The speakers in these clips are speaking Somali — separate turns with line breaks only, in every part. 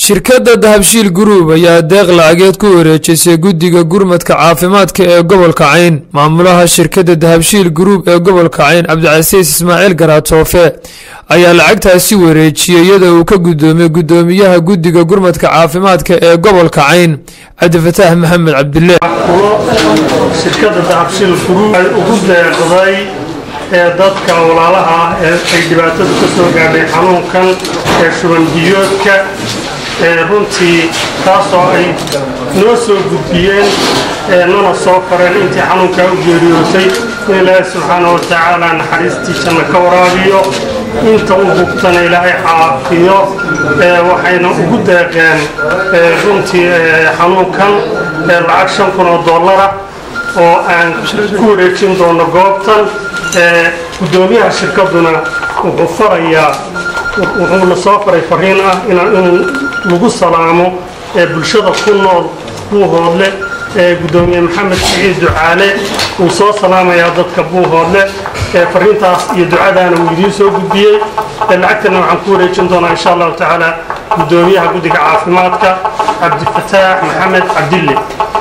shirkadda dahabshiil guruub ayaa deeq lacageed ku wareejisay guddiga gurmadka caafimaadka ee gobolka cayn maamulaha shirkadda dahabshiil guruub ee gobolka cayn cabdicasiis ismaaciil garaatoofe ayaa lacagtaasi wareejiyey iyadoo uu ka guddoomiyey guddoomiyaha guddiga gurmadka caafimaadka ee gobolka cayn cabdifataax maxamed cabdille
shirkadda dahabshiil guruub ay ugu deeqday ee dadka walaalaha ee ay dhibaatadu ka soo gaadhay xanuunkan ee shuban biyoodka ee runtii taasoo ay noo soo gudbiyeen ee nana soo fareen intii xanuunkaa u geeriyootay in ilaahay subxaana wa tacaala naxariistii janna ka waraabiyo inta u bugtana ilaahay caafiyo waxayna ugu deeqeen runtii xanuunkan lacag shan kun oo dollara oo aan ku wareejin doono goobtan gudoomiyaha shirkaduna wuxuu farayaa wuxuuna soo faray fariin ah in lagu salaamo bulshada ku nool buuhoodle gudoomiye maxamed siciid ducaale uu soo salaamayaa dadka buuhoodle fariintaas iyo ducadaana uu idiin soo gudbiyey lacagtana waxaan ku wareejin doonaa insha allahu tacaala gudoomiyaha guddiga caafimaadka cabdifataax maxamed cabdille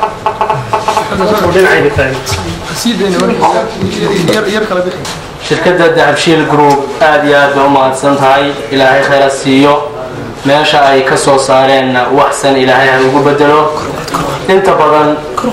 shirkadda dahabshiil group aad iyo aad bay u mahadsan tahay ilaahay khayra siiyo meesha ay ka soo saareenna waxsan ilaahay ha ugu bedelo inta badan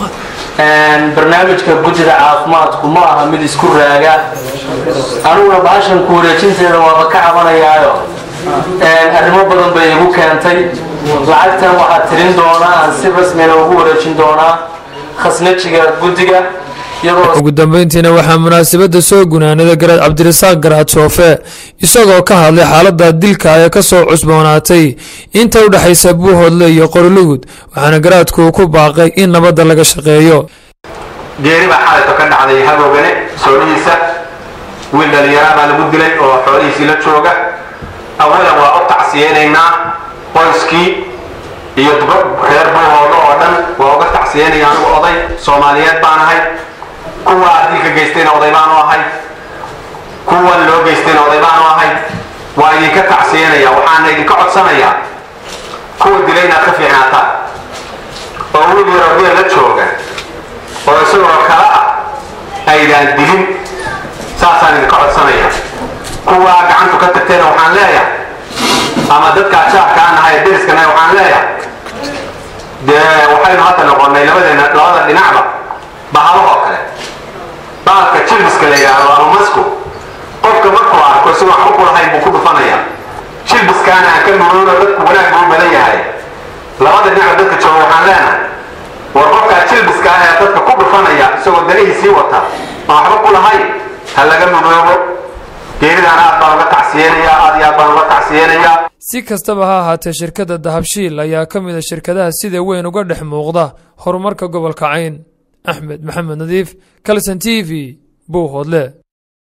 barnaamijka guddida caafimaadku ma aha mid isku raaga aniguna bahashan ku wareejinteeda waaba ka cabanayaayo arrimo badan bay igu keentay lacagtan waxaa tirin doonaa aan si rasmina ugu wareejin doonaa khasnajiga guddiga
ugu dambeyntiina waxaa munaasabadda soo gunaanada garaad cabdirasaaq garaatoofe isagoo ka hadlay xaalada dilka ee kasoo cusboonaatay inta u dhexaysa buuhoodle iyo qorlugud waxaana garaadku ku baaqay in nabadda laga shaqeeyo
geeri baa xalayto ka dhacday haboogane soolihiisa wiil dhallinyaraa baa lagu dilay oo xoolihiisii la jooga awalan waa u tacsiyeynaynaa qoyskii iyo reer buuhoodle oo dhan waa uga tacsiyeynaya anigu oday soomaaliyeed baan ahay kuwa dilka geystayna oday baanu ahay kuwan loo geystayna oday baanu ahay waa idinka tacsiyanaya waxaana idinka codsanayaa kuwa dila inaad ka fiicnaataan oo wiil yaroo geel la jooga oo isagoo kale ah aydaan dilin saasaan idinka codsanaya kuwa gacantu ka tagtayna waxaan leeyahay ama dadka ajaarkaan ahay deriskana waxaan leeyahay dee waxaynu hadda noqonay labadeena labada dhinacba bahalahoo kale baalka jilbiska la yidhaahdo ama masku qofka markuu arko isagoo waxba ku lahayn buu ku dhufanaya jilbiskaana aan ka nuroono dadku wanaag buu badan yahay labada dhinac dadka jooga waxaan leenahay war qofkaa jilbiska ah ee dadka ku dhufanaya isagoo danihiisii wata aan waxba ku lahayn ha laga nuroobo geeridaana aad baan uga tacsiyeynaya aad iyo aad baan uga tacsiyeynayaa
si kastaba ha ahaatee shirkadda dahabshiil ayaa ka mid a shirkadaha sida weyn uga dhex muuqda horumarka gobolka cayn axmed maxamed nadiif kalson t v buuhoodle